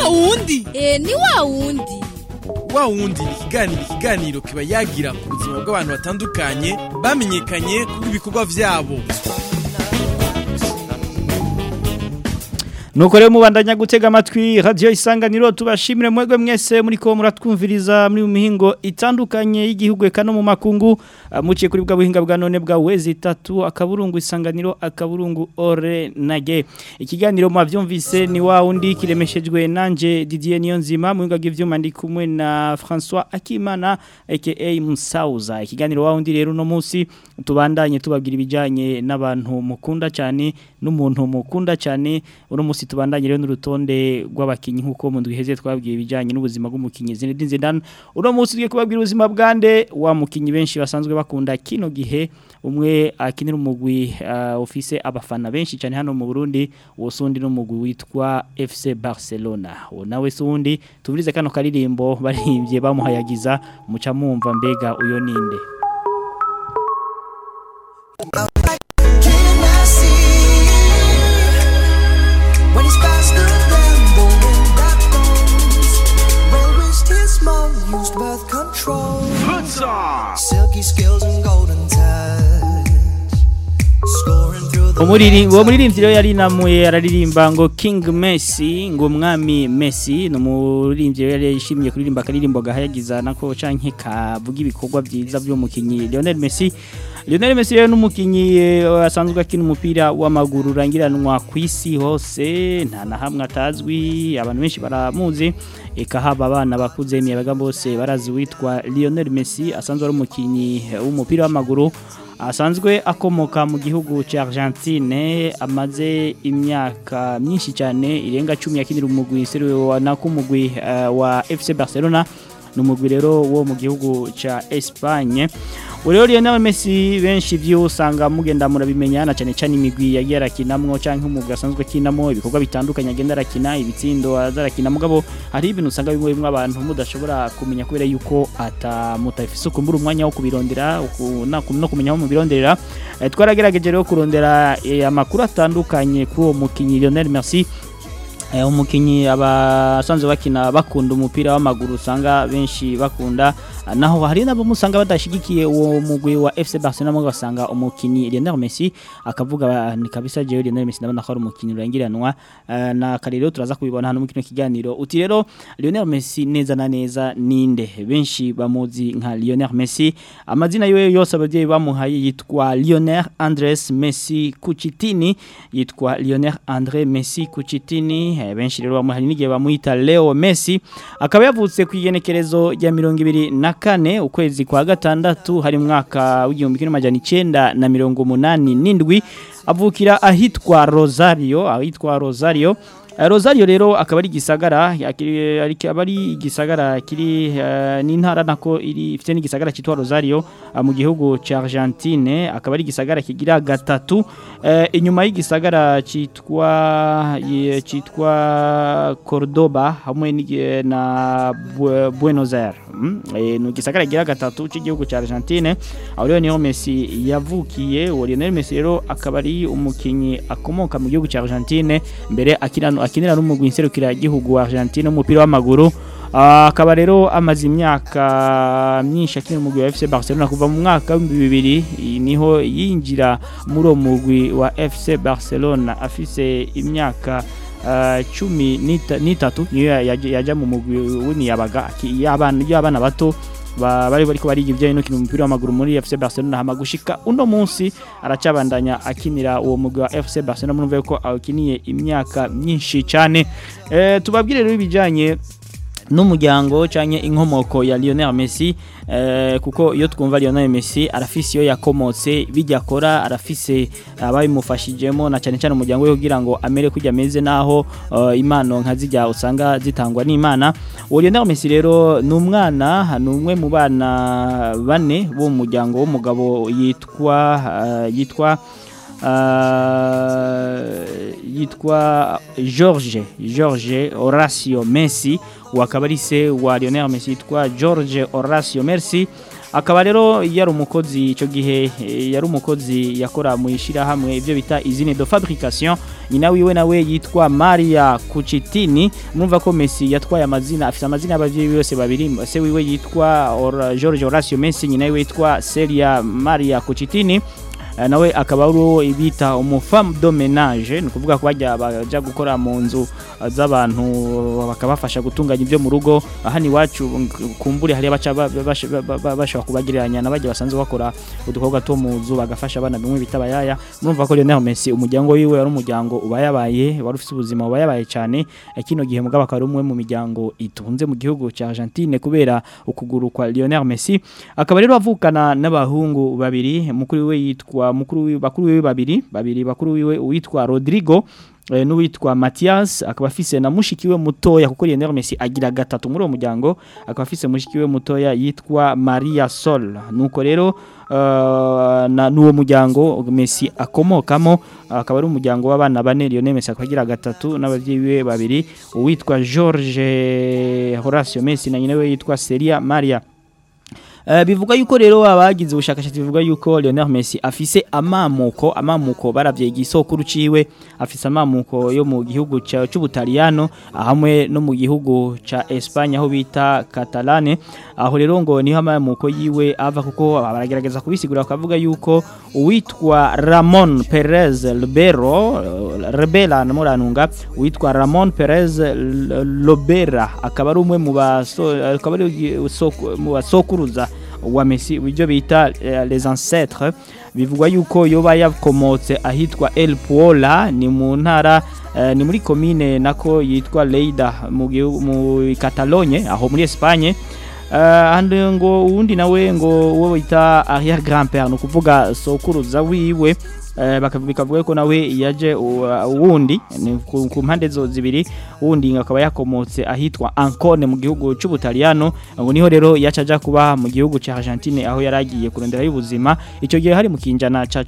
wundi Eh ni wa wundi. wa wundi ni ikiganiro ikiganiro kiba yagira ku buzima bw'abantu batandukanye bamenyekanye kubw'ibikorwa vyabo nuko rero mubandanya gutega amatwi radiyo isanganiro tubashimire mwebwe mwese muri ko muratwumviriza muri mu mihingo itandukanye y'igihugu eka no mu makungu Ah, muciye kuri bwa buhinga bwa none bwa wezi itatu akaburungu isanganiro akaburungu ore nage ikiganiro mwavyumvise ni wa wundi kiremeshejwe nanje Didier Niyonzima mu ngagi vyuma ndi kumwe na François Akimana aka Musauza ikiganiro wa wundi rero no munsi tubandanye tubabwira ibijanye n'abantu mukunda cyane n'umuntu mukunda cyane uno munsi tubandanye rero n'urutonde rw'abakinyi nkuko mu ndwiheze twabwiye ibijanye n'ubuzima bw'umukinyi Zinedine Zidane uno munsi tugiye kubabwira ubuzima bwande wa mukinyi benshi basanzwe bakunda kino gihe umwe akinira umugwi uh, ofise abafana benshi cyane hano mu Burundi wosundi n'umugwi witwa FC Barcelona uwo nawe sundi tubirize kano karirimbo barimbye bamuhayagiza muca mumva mbega uyo ninde Can I see when he's faster than the wind that blows? Where is his more used birth control? Silky skills and golden touch, scoring through the Umuriri uwo muririmbyi rero yari namuye araririmba ngo King Messi ngo umwami Messi no muririmbyi rero yari yishimiye kuririmba akaririmbo gahayagiza nako canke kavuga ibikorwa byiza by'umukinyi Lionel Messi Lionel Messi rero n'umukinyi eh, asanzwe akina umupira w'amaguru urangiranwa ku isi hose nta na hamwe atazwi abantu benshi baramuzi eka haba abana bakuze imiyabaga bose barazi witwa Lionel Messi asanzwe ari umukinyi w'umupira w'amaguru asanzwe akomoka mu gihugu cya Argentine amaze imyaka myinshi cyane irenga 10 yakinira umugwi seruwe wa nakumugwi uh, wa FC Barcelona numugwi rero wo mu gihugu cya Espagne Ureo Lionel Messi benshi vyo usanga mugenda murabimenya na cyane cyane imigwi yagiye arakinamwo canke umugwi asanzwe akinamo ibikorwa bitandukanye agenda arakina ibitsindo azarakina mugabo hari ibintu usanga bimwe bimwe abantu mudashobora kumenya kubera yuko atamutafise ukumbura umwanya wo kubirondera uku- na- no kumenya aho mubironderera Eh, twaragerageje rero kurondera eh, amakuru atandukanye kuri uwo mukinyi Lionel Messi Eh, umukinyi abasanzwe bakina bakunda umupira w'amaguru usanga benshi bakunda Ah, naho hari nabo musanga badashigikiye uwo mugwi wa FC Barcelona mo basanga umukinyi Lionel Messi akavuga ni kabisa je Lionel Messi ndabona ko ari umukinyi urangiranwa Ah, na karero turaza kubibona hano mu kino kiganiro uti rero Lionel Messi neza na neza ninde benshi bamuzi nka Lionel Messi amazina yiwe yose abavyeyi bamuhaye yitwa Lionel Andres Messi Cucitini yitwa Lionel Andre Messi Cucitini eh, benshi rero bamuhaye n'igihe bamwita Leo Messi akaba yavutse ku igenekerezo rya mirongo ibiri na kane ukwezi kwa gatandatu hari mu mwaka w'igihumbi kimwe n'amajana icenda na mirongo umunani n'indwi avukira ahitwa Rosario ahitwa Rosario Eh, Rosario rero akaba ari gisagara yakiri- ari- akaba ari igisagara kiri eh, n'intara nako iri ifite n'igisagara cyitwa Rosario ah, mu gihugu cya Argentine akaba ari igisagara kigira gatatu eh, inyuma y'igisagara cyitwa ye- cyitwa Cordoba hamwe n'igi- na Bu- Buenos Aires mm? eh, ni igisagara kigira gatatu cy'igihugu cya Argentine aho rero niho Messi yavukiye uwo Lionel Messi rero akaba ari umukinyi akomoka mu gihugu cya Argentine mbere akina akinira n'umugwi nserukira gihugu wa Argentine umupira w'amaguru Ah, akaba rero amaze imyaka myinshi akinira umugwi wa FC Barcelona kuva mu mwaka wa 2000 i- niho yinjira muri uwo mugwi wa FC Barcelona afise imyaka ah, cumi n'ita- n'itatu niyo yaje- yaja mu mugwi w'imiyabaga aki- y'abana y'abana bato ba- bari bariko bariga ibijyanye no gukina umupira w'amaguru muri FC Barcelona hama gushika uno munsi aracabandanya akinira uwo mugwi wa FC Barcelona murumva ko awukiniye imyaka myinshi cyane eh, tubabwire rero ibijyanye n'umuryango canke inkomoko ya Lionel Messi eh, kuko iyo twumva Lionel Messi arafise iyo yakomotse bijya akora arafise ababimufashijemo na cyane cyane umuryango we kugira ngo amere kujya ameze naho eh, impano nka zijya usanga zitangwa n'Imana uwo Lionel Messi rero ni umwana ni umwe mu bana bane bo mu muryango w'umugabo yitwa eh, yitwa Uh, yitwa George George Horacio Messi wakaba ari se wa Lionel Messi yitwa George Horacio Messi akaba rero yari umukozi icyo gihe eh, yari umukozi yakora mu ishyirahamwe ibyo bita izine de fabrication nyina wiwe nawe yitwa Maria Kuchitini murumva ko Messi yatwaye amazina afite amazina y'abavyeyi bose babiri se wiwe yitwa Or- George Horacio Messi nyina wiwe yitwa Celia Maria Kuchitini Eh, nawe akaba ari uwo bita umufam de menage ni ukuvuga ko bajya baja gukora mu nzu eh, z'abantu bakabafasha gutunganya ibyo mu rugo aha ni iwacu ng- kumbure hariya baca ba- ba- basha- ba- ba- bashobora kubagereranya na bajya basanzwe bakora udukorwa two mu nzu bagafasha abana bimwe bita abayaya murumva ko Lionel Messi umuryango wiwe wari umuryango ubayabaye wari ufite ubuzima ubayabaye cyane Eh, kino gihe mugabo akaba ari umwe mu miryango itunze mu gihugu cya Argentine kubera ukuguru kwa Lionel Messi akaba rero avukana n'abahungu babiri mukuru we yitwa mukuru wiwe bakuru wiwe babiri babiri bakuru wiwe uwitwa Rodrigo eh, n'uwitwa Matias akaba afise na mushiki we mutoya kuko Lionel Messi agira gatatu muri uwo muryango akaba afise mushiki we mutoya yitwa Maria Sol nuko rero uh, na n'uwo muryango Messi akomokamo akaba ari umuryango w'abana bane Lionel Messi akaba agira gatatu n'abavyeyi be babiri uwitwa George Horacio Messi na nyina we yitwa Celia Maria Uh, bivuga yuko rero abagize ubushakashatsi bivuga yuko Lionel Messi afise amamuko amamuko baravye igisokuru ciwe afise amamuko yo mu gihugu ca- c'Ubutaliyano hamwe no mu gihugu ca Espagne aho bita Catalane aho rero ngo niho amamuko yiwe ava kuko baragerageza kubisigura bakavuga yuko uwitwa Ramon Perez Lobero uh, Rebela namuranunga uwitwa Ramon Perez L- Lobera akaba ari umwe mu baso akaba ari usoko- mu basokuruza wa Messi ibyo bita eh, les ancêtres bivugwa yuko yoba yakomotse ahitwa El Puola ni mu ntara eh, ni muri commune nako yitwa Lleida mu gihugu- mu Catalogne aho muri Espagne Uh, andi ngo uwundi nawe ngo uwo bita arrière grand père ni ukuvuga sokuruza wiwe eh, baka- bikavuga ko nawe yaje u- uwundi ni ku ku mpande zo zibiri uwundi ngo akaba yakomotse ahitwa Ancone mu gihugu c'Ubutaliyano ngo niho rero yaca aja kuba mu gihugu ca Argentine aho yaragiye kurondera y'ubuzima ico gihe hari mu kinjana ca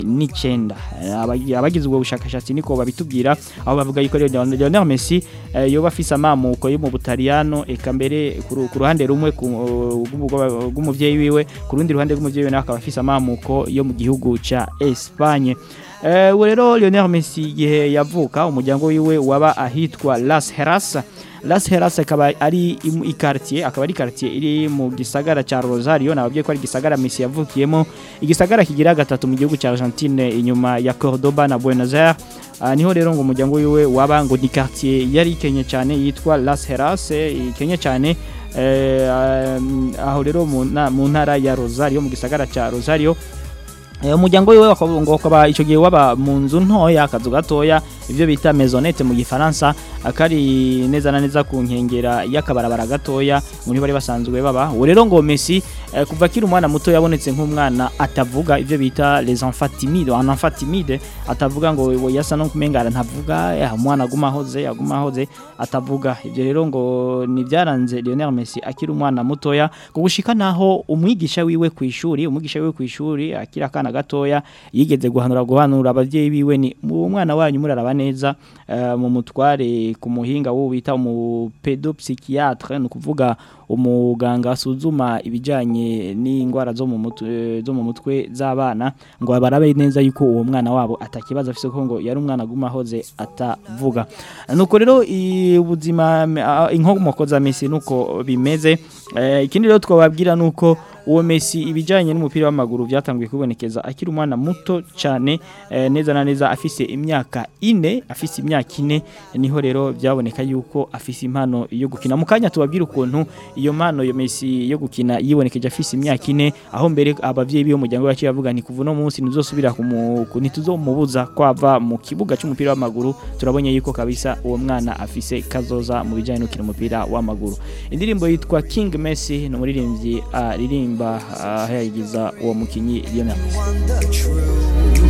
19 Eh, abagi- abagize ubwo bushakashatsi niko babitubwira aho bavuga yuko rero Lionel Messi eh, yoba afise amamuko yo mu Butaliyano eka mbere ku ru- ku ruhande rumwe ku- rw'umugwa- rw'umuvyeyi wiwe ku rundi ruhande rw'umuvyeyi wiwe nawe akaba afise amamuko yo mu gihugu ca Espagne Eh, uwo rero Lionel Messi igihe yavuka umuryango wiwe waba ahitwa Las Heras Las Heras akaba ari imu- ikartier akaba ari quartier iri mu gisagara ca Rosario nababwiye ko ari gisagara Messi yavukiyemo igisagara kigira gatatu mu gihugu ca Argentine inyuma ya Cordoba na Buenos Aires Ah, niho rero ngo umuryango wiwe waba ngo ni quartier yari ikenye cyane yitwa Las Heras eh, ikenye cyane eh, um, aho rero mu na- mu ntara ya Rosario mu gisagara ca Rosario Eh, umuryango wiwe wakaba- ngo ukaba icyo gihe waba mu nzu ntoya akazu gatoya ibyo bita maisonnette mu gifaransa akari neza na neza ku nkengera y'akabarabara gatoya muri bari basanzwe baba uwo rero ngo Messi eh, kuva akiri umwana muto yabonetse nk'umwana atavuga ibyo bita les enfants timides un enfant timide atavuga ngo we yasa no kumengara ntavuga eh, umwana aguma ahoze aguma ahoze atavuga ibyo rero ngo ni byaranze Lionel Messi akiri umwana mutoya ngo gushika naho umwigisha wiwe ku ishuri umwigisha wiwe ku ishuri akiri akana gatoya yigeze guhanura guhanura abavyeyi biwe ni mu mwana wanyu muraraba neza eh, mu mutware ku muhinga wo bita mu pedopsychiatre ni ukuvuga umuganga asuzuma ibijanye n'indwara zo mu mutwe zo mu mutwe z'abana ngo barabe neza yuko uwo mwana wabo atakibazo afise kuko ngo yari umwana aguma ahoze atavuga nuko rero i- ubuzima ah, inkomoko za Messi nuko bimeze Eh, ikindi rero twababwira nuko uwo Messi ibijanye n'umupira w'amaguru byatanguye kubonekeza akiri umwana muto cyane eh, neza na neza afise imyaka ine afise imyaka ine niho rero byaboneka yuko afise impano yo gukina mu kanya tubabwira ukuntu iyo mpano yo Messi yo gukina yibonekeje afise imyaka ine aho mbere abavyeyi biyo muryango wacu bavuga ni kuva no munsi ntuzosubira kumu ku- ntituzomubuza kwava mu kibuga cy'umupira w'amaguru turabonye yuko kabisa uwo mwana afise kazoza mu bijanye no gukina umupira w'amaguru indirimbo yitwa King Messi ni umuririmbyi aririmba ahayagiza uwo mukinyi Lionel Messi want the truth.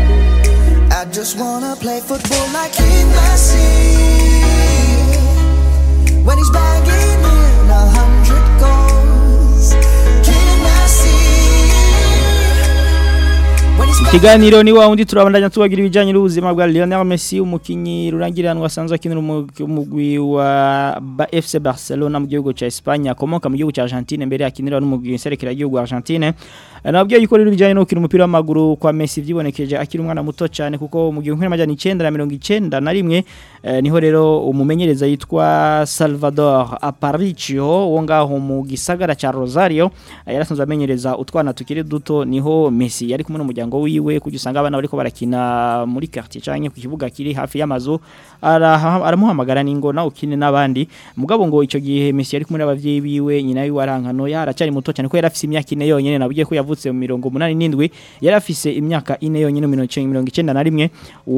I just wanna play football like King Messi. When he's bagging in a hundred goals. King Messi. When he's Kiganiro ni wa undi turabandanya tubagira ibijanye n'ubuzima bwa Lionel Messi umukinyi rurangiranwa asanzwe akinira umu- umugwi wa Ba- FC Barcelona mu gihugu ca Espagne akomoka mu gihugu ca Argentine mbere akinira n'umugwi nserekera igihugu Argentine nabwiye yuko rero ibijanye no gukina umupira w'amaguru kwa Messi vyibonekeje akiri umwana muto cyane kuko mu gihe nk'amajana 991 na rimwe eh, niho rero umumenyereza yitwa Salvador Aparicio wo ngaho mu gisagara ca Rosario eh, yarasanzwe amenyereza utwana tukiri duto niho Messi yari kumwe n'umuryango wiwe kujya usanga abana bariko barakina muri quartier canke ku kibuga kiri hafi y'amazu araha- aramuhamagara ningo na ukine n'abandi mugabo ngo ico gihe Messi yari kumwe n'abavyeyi biwe nyina wiwe arankano yaracari muto cyane ko yari afise imyaka ine yonyene nabwiye ko yavutse mu mirongo munani n'indwi yari afise imyaka ine yonyene mu mirongo icenda na rimwe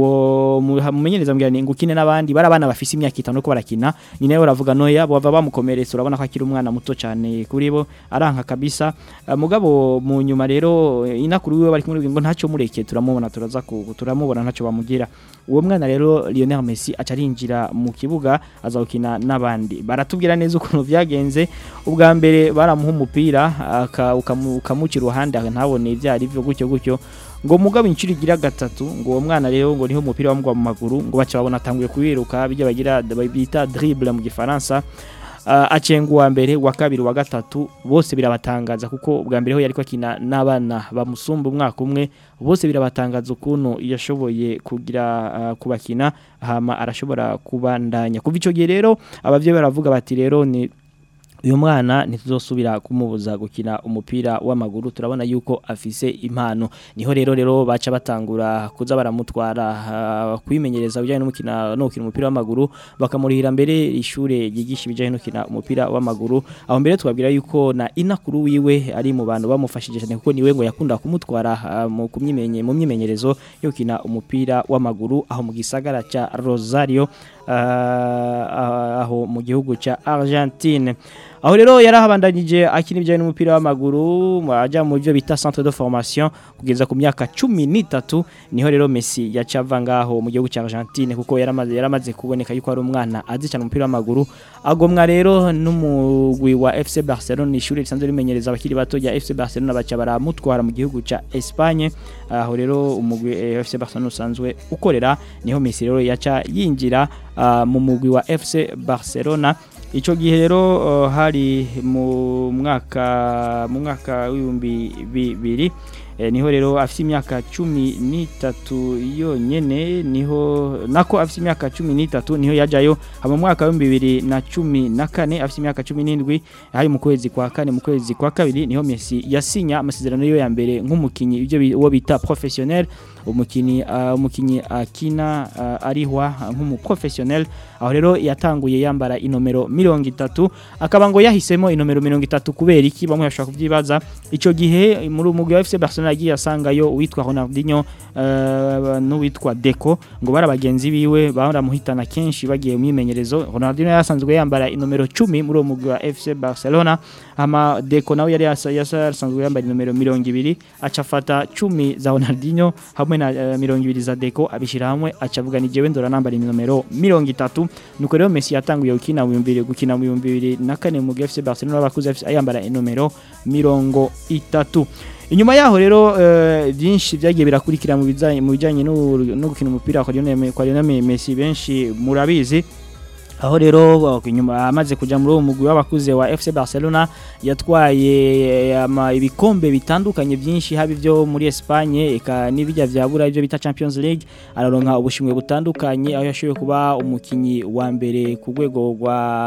uwo mu- mumenyereza mbwira ni ngukine n'abandi bari abana bafise imyaka itanu ko barakina nyina we aravuga noya bava bamukomeretsa urabona ko akiri umwana muto cyane kuri bo aranka kabisa Uh, mugabo mu nyuma rero eh, inakuru wiwe bari kumwe ngo ntacyo mureke turamubona turaza ku turamubona ntacyo bamugira uwo mwana rero Lionel Messi aca arinjira mu kibuga azawukina n'abandi baratubwira neza ukuntu vyagenze ubwa mbere baramuha umupira aka- ukamu- ukamuca iruhande ntabone ibyo ari byo gutyo gutyo ngo mugabo inshuro igira gatatu ngo uwo mwana rero ngo niho umupira wamugwa mu maguru ngo baca babona atanguye kuwiruka bijya bagira bita dribble mu gifaransa uh, acenga uwa mbere wa kabiri wa gatatu bose birabatangaza kuko ubwa mbere ho yariko akina n'abana bamusumba umwaka umwe bose birabatangaza ukuntu yashoboye kugira uh, kubakina hama arashobora kubandanya kuva ico gihe rero abavyeyi baravuga bati rero ni uyu mwana ntituzosubira kumubuza gukina umupira w'amaguru turabona yuko afise impano niho rero rero baca batangura kuza baramutwara uh, kwimenyereza bijyanye n'umukina no gukina umupira w'amaguru bakamurihira mbere ishure ryigisha ibijyanye no gukina umupira w'amaguru aho mbere twabwira yuko na inakuru wiwe ari mu bantu bamufashije cyane kuko niwe ngo yakunda kumutwara uh, mu kumyimenye mu myimenyerezo yo gukina umupira w'amaguru aho mu gisagara ca Rosario uh, aho mu gihugu ca Argentine aho rero yarahabandanyije akina ibijyanye n'umupira w'amaguru ajya mu byo bita centre de formation kugeza ku myaka cumi n'itatu niho rero Messi yaca ava ngaho mu gihugu cya Argentine kuko yaramaze yaramaze kuboneka yuko ari umwana azi cyane umupira w'amaguru agomwa rero n'umugwi wa FC Barcelona ishuri risanzwe rimenyereza abakiri bato rya FC Barcelona baca baramutwara mu gihugu cya Espagne aho rero umugwi eh, FC Barcelona usanzwe ukorera niho Messi rero yaca yinjira ah, mu mugwi wa FC Barcelona Ico gihe rero uh, hari mu mwaka mu mwaka w'ibihumbi bibiri eh, niho rero afite imyaka cumi n'itatu yonyene niho nako afite imyaka cumi n'itatu niho yajayo hama mu mwaka w'ibihumbi bibiri na cumi na kane afite imyaka cumi n'indwi hari mu kwezi kwa kane mu kwezi kwa kabiri niho Messi yasinya amasezerano yo ya mbere nk'umukinyi ibyo bi- uwo bita professionnel umukinyi uh, umukinyi akina uh, arihwa nk'umuprofessionnel aho rero yatanguye yambara inomero mirongo itatu akaba ngo yahisemo inomero mirongo itatu kubera iki bamwe bashobora kubyibaza ico gihe muri umugwi wa FC Barcelona yagiye asangayo uwitwa Ronaldinho uh, n'uwitwa Deco ngo bari abagenzi biwe baramuhitana kenshi bagiye mu myimenyerezo Ronaldinho yasanzwe yambara inomero 10 muri uwo mugwi wa FC Barcelona ama Deco nawe yari yasa- yasanzwe yambara inomero mirongo ibiri aca afata 10 za Ronaldinho hamwe na uh, mirongo ibiri za Deco abishira hamwe aca avuga ni jewe ndora nambara inomero mirongo itatu nuko rero Messi yatanguye gukina mu bibiri gukina mu bihumbi bibiri na kane mu FC Barcelona bakuze FC ayambara inomero mirongo itatu inyuma yaho rero eh, byinshi byagiye birakurikira mu bijanye mu bijanye no no gukina umupira kwa Lionel kwa Lionel Messi benshi murabizi aho rero uh, inyuma amaze kuja muri uwo mugwi w'abakuze wa FC Barcelona yatwaye eh, ama ibikombe bitandukanye byinshi haba ibyo muri Espagne eka n'ibijya vya bura ibyo bita Champions League araronka ubushimwe butandukanye aho yashoboye kuba umukinyi wa mbere ku rwego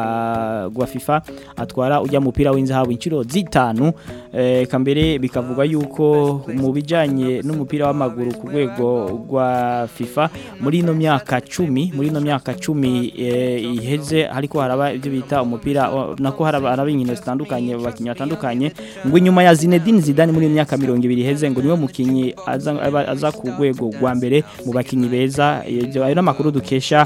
rwa rwa FIFA atwara ujya mupira w'inzahabu inshuro zitanu eh, eka mbere bikavugwa yuko mu bijanye n'umupira w'amaguru ku rwego rwa FIFA muri ino myaka cumi muri ino myaka cumi eh, iheze ariko haraba ibyo bita umupira o- nako haraba haraba inkino zitandukanye abakinnyi batandukanye ngo inyuma ya Zinedine Zidane muri iyo myaka mirongo ibiri iheze ngo niwe mukinnyi aza, aba- aza ku rwego rwa mbere mu bakinnyi beza Ibyo- ayo n'amakuru dukesha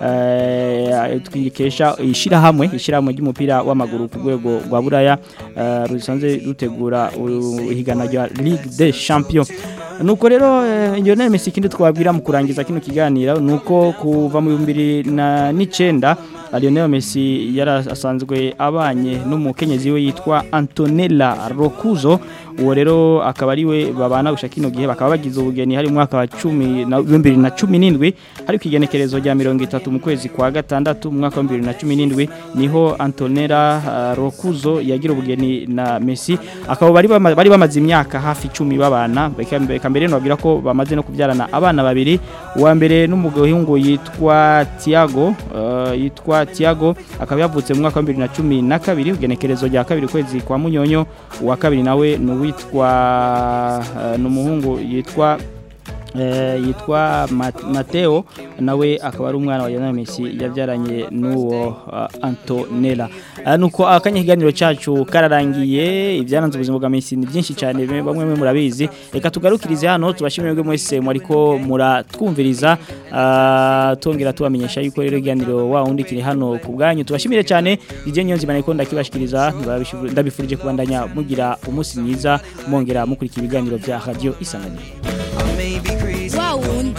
eh, twikesha ishirahamwe ishirahamwe ry'umupira w'amaguru ku rwego rwa buraya eh, rusanzwe rutegura u- ihiganwa rya Ligue des Champions nuko rero eh, Lionel Messi kindi twabwira mu kurangiza kino kiganiro nuko kuva mu 2009 Lionel Messi yari asanzwe abanye n'umukenyezi we yitwa Antonella Roccuzzo uwo rero akaba ari we babana gushaka kino gihe bakaba bagize ubugeni hari mu mwaka wa 10 na 2017 hari kwigenekerezo rya 30 mu kwezi kwa gatandatu mu mwaka wa 2017 niho Antonella uh, Rokuzo yagira ubugeni na Messi akaba bari bama- bari bamaze imyaka hafi 10 babana beka beka mbere no bagira ko bamaze no kubyarana abana babiri uwa mbere n'umuhungu yitwa Thiago uh, yitwa Thiago akaba yavutse mu mwaka wa 2012 ugenekerezo rya kabiri kwezi kwa Munyonyo uwa kabiri nawe n'uwitwa uh, n'umuhungu yitwa eh, yitwa Mat- Mateo nawe akaba ari umwana wa Lionel Messi yabyaranye n'uwo uh, Antonella uh, nuko akanya kiganiro cacu kararangiye ibyaranze ubuzima bwa Messi ni byinshi cyane be- bamwe mwe murabizi reka tugarukirize hano tubashimire mwe mwese mwariko muratwumviriza uh, tongera tubamenyesha yuko rero iganiro wa undi kiri hano ku bwanyu tubashimire cyane DJ Nyonzi maneko ndakibashikiriza ndabishivu- ndabifurije kubandanya mugira umunsi mwiza mongera mukurikira ibiganiro bya radio isanganiro I may be crazy. wa wundi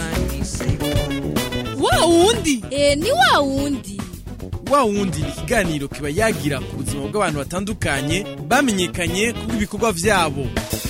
wa wundi eh ni wa wundi wa wundi ni ikiganiro kiba yagira ku buzima bw'abantu batandukanye bamenyekanye kubw'ibikorwa byabo